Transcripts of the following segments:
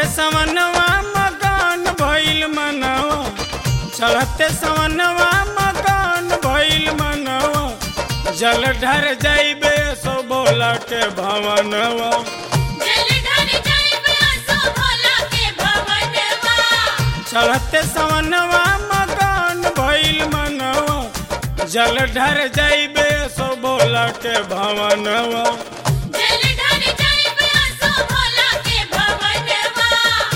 सवनवा मकान भइल मनवा चढ़ते सवनवा मकान भइल मनवा जल ढर जाइबे सो भोला के भवनवा जलधर जाइब असो भोला के भवनवा चढ़ते सवनवा मकान भइल मनवा जल ढर जाइबे सो भोला के भवनवा जलधर जाइब असो भोला के भवनवा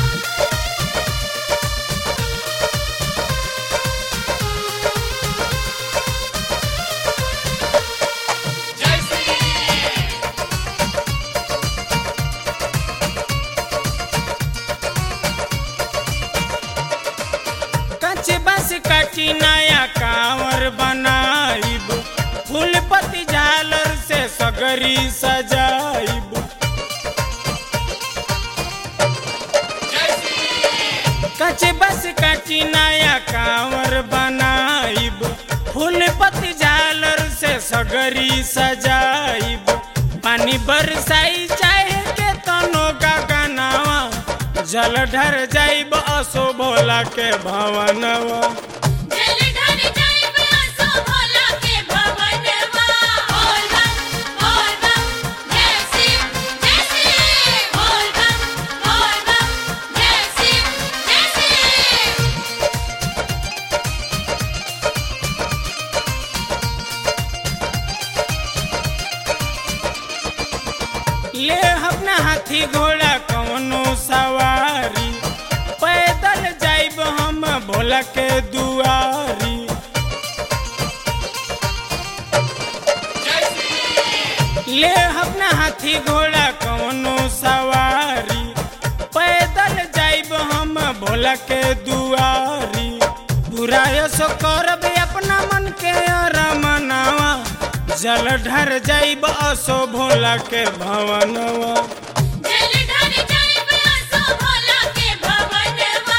कच बस काटी नया कांवर बनाइब फूल पत्ती झालर से सगरी सजाइब कच बस काटी नया कांवर बनाइब फूल पत्ती झालर से सगरी सजाइब पानी बरसाई चाहे के तनो का गनावा जल ढर जाइब असो भोला के भवनवा जलधर जाइब असो भोला के भवनवा बोल बम बोल बम जय शिव जय शिव बोल बम बोल बम जय शिव जय शिव ले अपना हाथी घोड़ा कवनो सवारी पैदल जाइब हम भोला के दुआरी ले अपना हाथी घोड़ा कवनो सवारी पैदल जाइब हम भोला के दुआरी पूरा सो करब अपना मन के रमनावा जल ढर जाइब असो भोला के भवनवा जलधर जाइब असो भोला के भवनवा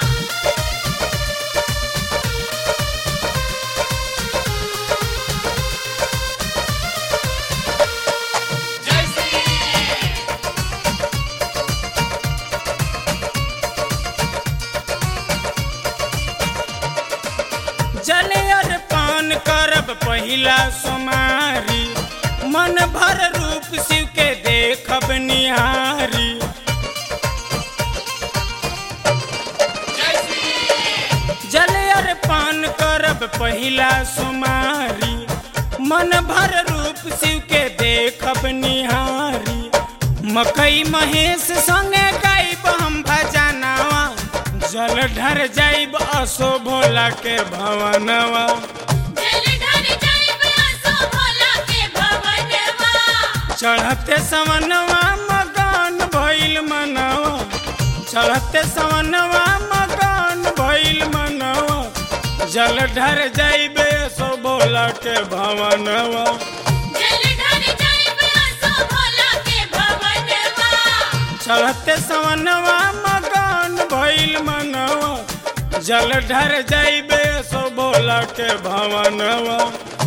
जल अर्पण करब पहिला सोमारी मन भर रूप शिव के देखब निहारी जल अर्पण करब पहिला सोमारी मन भर रूप शिव के देखब निहारी मकई महेश संगे गाइब हम भजनवा जल ढर जाइब असो भोला के भवनवा जलधर जाइब असो भोला के भवनवा चढ़ते सवनवा मकान भइल मनवा चढ़ते सवनवा मकान भइल मनवा जल ढर जाइबे सो भोला के भवनवा जलधर जाइब असो भोला के भवनवा चढ़ते सवनवा मकान भइल मनवा जल ढर जाइबे सो भोला के भवनवा